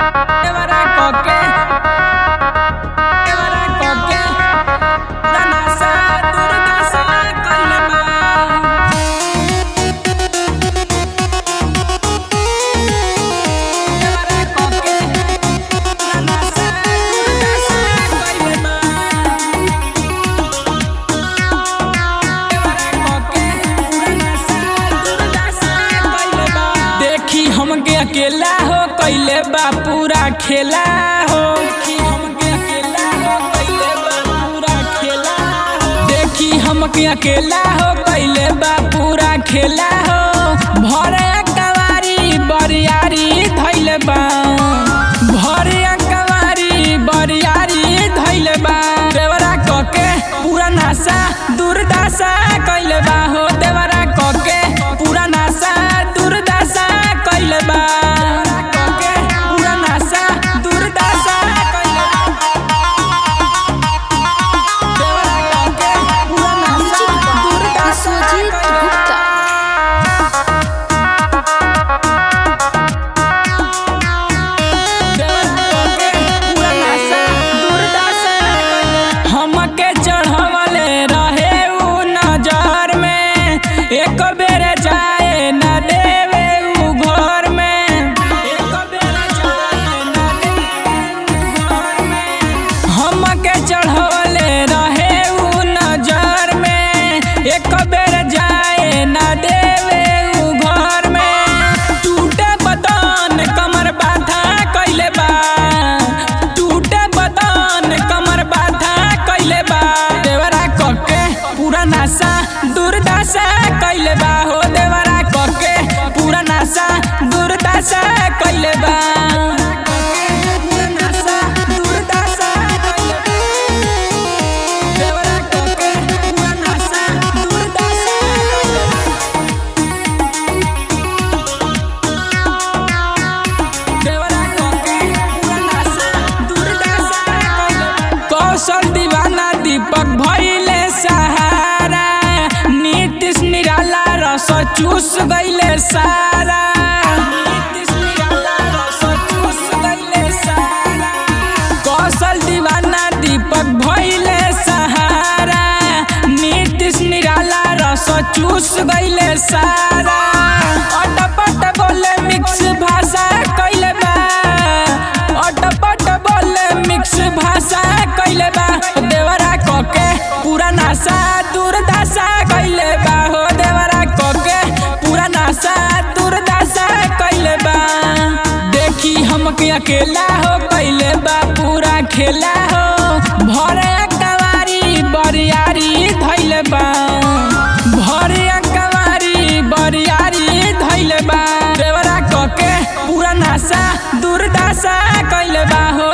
Evara koke Evara koke Danasa durdasa kalma Evara koke Danasa durdasa kalma देखी हमके अकेला हो कैले बा पूरा खेला हो देखी हमके अकेला हो कैले बा पूरा खेला हो देखी हमके अकेला हो कैले बा पूरा खेला हो भरे कवारी बरियारी धैले बा भरे कवारी बरियारी धैले बा देवरा कके पूरा नासा दुर्दशा कैले बा हो देवरा कके पूरा नासा दुर्दशा कैले बा कके पूरा नासा दुर्दशा कैले बा देवरा कके पूरा नासा दुर्दशा विश्वजीत कैले बा। गुप्ता हमके चढ़वले रहे उ नजर में एक बेर जाए न देवे उ घर में एक बेर जाए न देवे उ घर में हमके चढ़वले रहे उ नजर में एक बेर जाए न देवे उ घर में टूटे बदन कमर बाधा कैले बा टूटे बदन कमर बाधा कैले बा देवरा कके पूरा नासा दुर्दशा कैले बा हो देवरा कके पूरा नासा दुर्दशा कैले बा पूरा नासा दुर्दशा कैले बा। देवरा कके पूरा नासा दुर्दशा कैले बा। कौशल दीवाना दीपक भइले सहारा नीतीश निराला रस चूस गइले सारा नीतीश निराला रस चूस गइले सारा कौशल दीवाना दीपक भइले सहारा नीतीश निराला रस चूस गइले सारा अटपट बोले मिक्स भाषा कैले बा अटपट बोले मिक्स भाषा कैले बा देवरा कके पूरा नासा दुर्दशा कैले बा हो देवरा कके पूरा नासा दुर्दशा कैले बा देखी हमके अकेला हो कैले बा पूरा खेला हो भरे कवारी बरियारी धैले बा भरे कवारी बरियारी धैले बा देवरा कके पूरा नासा दुर्दशा कैले बा हो